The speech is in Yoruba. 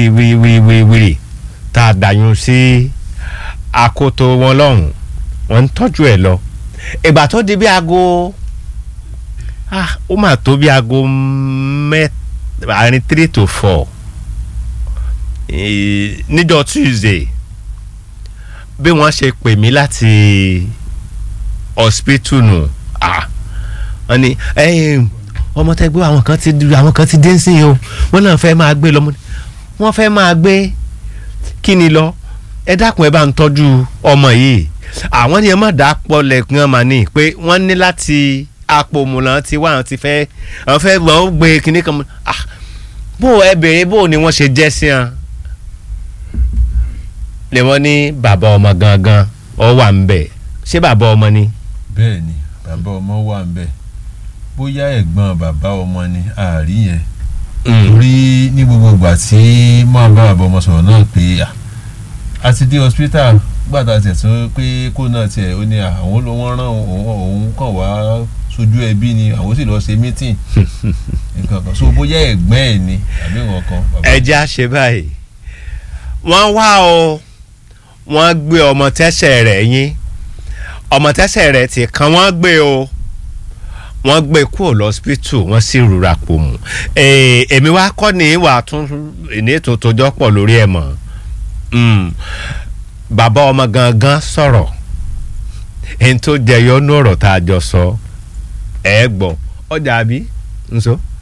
wíri wíri wíri wíri wíri tá a dàyún sí akoto wọn lọ́hùn wọ́n ń tọ́jú ẹ̀ lọ ìgbà tó di bí aago ah ó mà tó bí aago mẹ́ta àárín three to four Eh, níjọ́ Tuesday bí wọ́n ṣe pè mí láti hospital nù ah wọ́n ní ẹ̀yìn ọmọ tẹ́gbẹ́ àwọn kan ti àwọn kan ti dé sí i o wọ́n náà fẹ́ máa gbé lọ mo ní, wọ́n fẹ́ máa gbé kí ni lọ ẹ dákun ẹ bá ń tọ́jú ọmọ yìí àwọn ni ẹ má dà pọ̀ lẹ́kùn ọmọ ní pé wọ́n ní láti apòmùlà ti wá àwọn ti fẹ́ àwọn fẹ́ wọ́n gbé kinní kan mọ́ ah bó ẹ béèrè bó ni wọ́n ṣe jẹ́ sí wọn lè wọ́n ní bàbá ọmọ gangan ọ wà ń bẹ̀ ṣé bàbá ọmọ ni. bẹ́ẹ̀ ni bàbá ọmọ wà ń bẹ̀ bóyá ẹ̀gbọ́n bàbá ọmọ ni àárí yẹn torí ní gbogbo ìgbà tí máa bá bàbá ọmọ sọ̀rọ̀ náà pé à, a ti dé hospital gbàtà tiẹ̀ tó pé kó náà tiẹ̀ ó ní àwọn ló wọ́n rán òun òun kàn wá sójú ẹbí ni àwọn sì lọ ṣe meeting nǹkan kan so bóyá ẹ̀gbọ́n ẹ̀ ni àbí nǹkan kan. bàbá- ẹ já ṣe báyìí wọ́n wá o wọ́n gbé ọmọ tẹ́sẹ̀ rẹ̀ yín ọmọ tẹ́sẹ̀ rẹ̀ ti kan wọ́n gbé o wọ́n gbé kúrò lọ́sípítù wọ́n sì rúra pò mù Ee, èmi wá kọ́ ní ìwà tún ní ètò tójọ́ pọ̀ lórí ẹ̀ mọ́ Mm. bàbá ọmọ gangan sọ̀rọ̀ ẹni tó jẹyọ nú ọ̀rọ̀ tá a jọ sọ ẹ̀ gbọ́ ọjà àbí nso.